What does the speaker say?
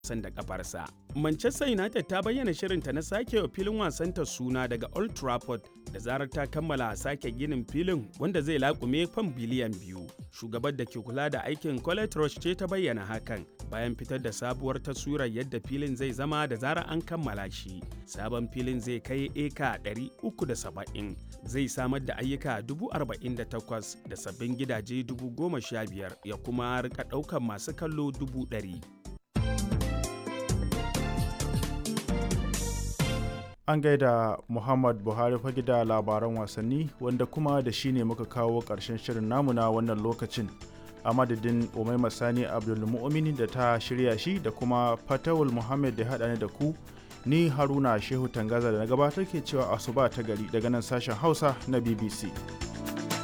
wasan da kafarsa. Manchester United ta bayyana shirinta na sake wa filin wasanta suna daga Old Trafford da zarar ta kammala sake ginin filin wanda zai laƙume fam biliyan biyu. Shugabar da ke kula da aikin Colette Roche ce ta bayyana hakan bayan fitar da sabuwar taswirar yadda filin zai zama da zarar an kammala shi. Sabon filin zai kai eka 370 zai samar da ayyuka 48,000 da sabbin gidaje 15,000 ya kuma rika ɗaukar masu kallo 100,000. An gaida Muhammad Buhari fage da labaran wasanni wanda kuma da shi ne muka kawo ƙarshen shirin namu na wannan lokacin. A madadin Umaima Sani Abdulmu'mini da ta shirya shi da kuma Fatawul Muhammad da haɗa ni da ku ni Haruna Shehu Tangaza da na gabatar ke cewa asuba ta gari daga nan sashen Hausa na BBC.